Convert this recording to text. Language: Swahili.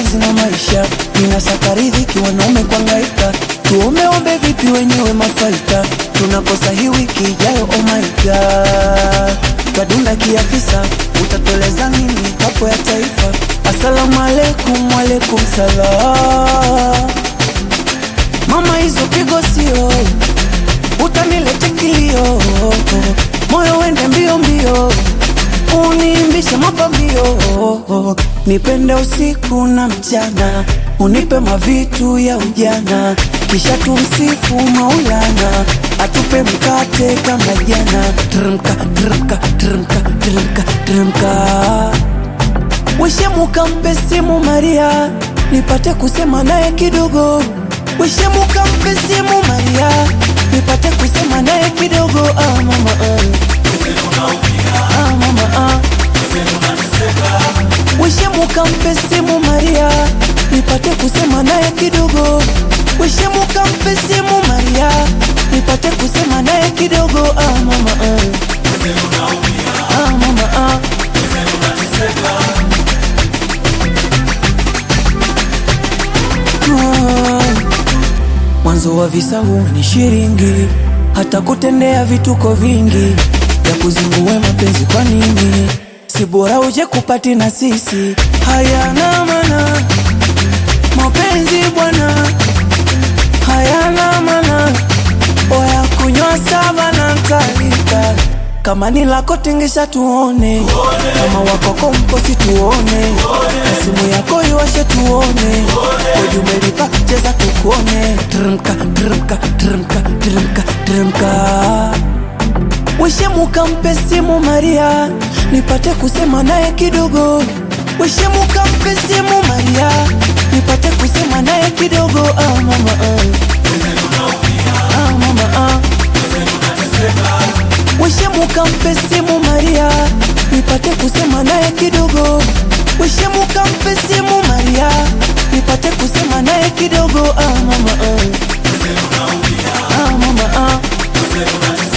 kazi na maisha, ninasaka riziki, wanaume kwangaika, tuomeombe vipi wenyewe mafaita, tunakosa hii wiki ijayo, oh my god, twadunda kiafisa, utatueleza nini hapo ya taifa? Asalamu alaikum, alaikum salam. Mama, hizo pigo sio utanilete kilio, moyo wende mbio mbio, uniimbishe mapambio, nipende usiku na mchana, unipe mavitu ya ujana, kisha tumsifu Maulana atupe mkate kama jana. Trmka trmka trmka trmka trmka, wishemuka mpe simu Maria, nipate kusema naye kidogo Wishemuka mpe simu Maria, nipate kusema naye kidogo. Ah, mama, ah. Ah, mama, ah. Wishemuka mpe simu Maria, nipate kusema naye kidogo. Wishemuka mpe simu Maria, nipate kusema naye kidogo. Ah, mama, ah. Ah, mama, ah. Ah. Mwanzo wa visa huu ni shiringi, hata kutendea vituko vingi ya kuzingue mapenzi. Kwa nini si bora uje kupati na sisi? Hayana maana mapenzi bwana, hayana maana oya kunywa saba na kalika kama ni lako tingisha tuone, kama wakoko mposi tuone, na simu yako iwashe tuone, ujumelipa cheza tukuone. Trmka trmka trmka trmka trmka, wishemuka mpe simu Maria, nipate kusema naye kidogo. Wishemuka mpe simu Maria, nipate kusema naye kidogo. Ah, mama, ah. Ah, mama, ah. Wishemuka mpe simu Maria, nipate kusema naye kidogo. Wishemuka mpe simu Maria, nipate kusema naye kidogo. Ah, mama, ah. Ah, mama, ah.